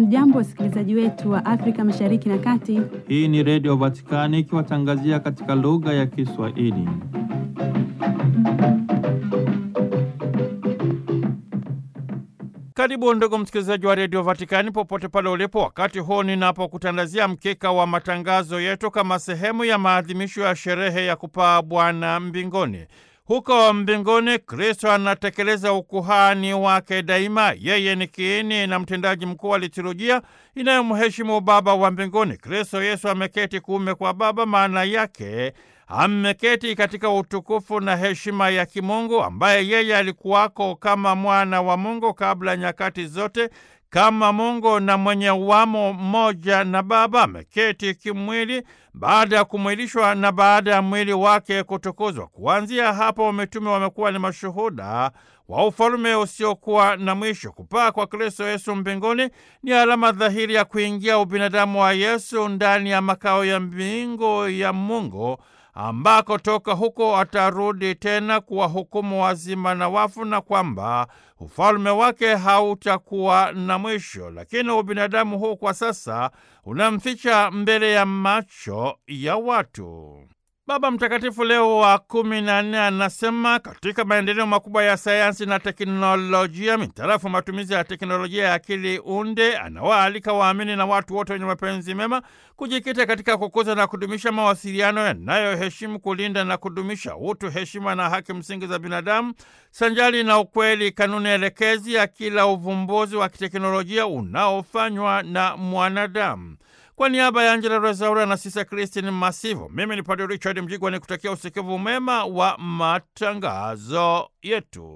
Hamjambo, wasikilizaji wetu wa Afrika Mashariki na Kati. Hii ni Redio Vatikani ikiwatangazia katika lugha ya Kiswahili. Karibu ndugu msikilizaji wa Redio Vatikani popote pale ulipo, wakati huu ninapokutandazia mkeka wa matangazo yetu kama sehemu ya maadhimisho ya sherehe ya kupaa Bwana mbinguni. Huko mbinguni Kristo anatekeleza ukuhani wake daima. Yeye ni kiini na mtendaji mkuu wa liturujia inayomheshimu Baba wa mbinguni. Kristo Yesu ameketi kuume kwa Baba, maana yake ameketi katika utukufu na heshima ya kimungu, ambaye yeye alikuwako kama mwana wa Mungu kabla nyakati zote, kama Mungu na mwenye uwamo mmoja na Baba. Ameketi kimwili baada ya kumwilishwa na baada ya mwili wake kutukuzwa. Kuanzia hapo, mitume wamekuwa ni mashuhuda wa ufalume usiokuwa na mwisho. Kupaa kwa Kristo Yesu mbinguni ni alama dhahiri ya kuingia ubinadamu wa Yesu ndani ya makao ya mbingu ya Mungu ambako toka huko atarudi tena kuwahukumu wazima na wafu, na kwamba ufalme wake hautakuwa na mwisho. Lakini ubinadamu huu kwa sasa unamficha mbele ya macho ya watu. Baba Mtakatifu Leo wa kumi na nne anasema katika maendeleo makubwa ya sayansi na teknolojia mitarafu matumizi ya teknolojia ya akili unde, anawaalika waamini na watu wote wenye mapenzi mema kujikita katika kukuza na kudumisha mawasiliano yanayoheshimu, kulinda na kudumisha utu, heshima na haki msingi za binadamu, sanjali na ukweli, kanuni elekezi ya kila uvumbuzi wa kiteknolojia unaofanywa na mwanadamu. Kwa niaba ya Angela Rezaura na Sisa Kristin Masivo, mimi ni Padre Richard Mjigwa ni kutakia usikivu mema wa matangazo yetu.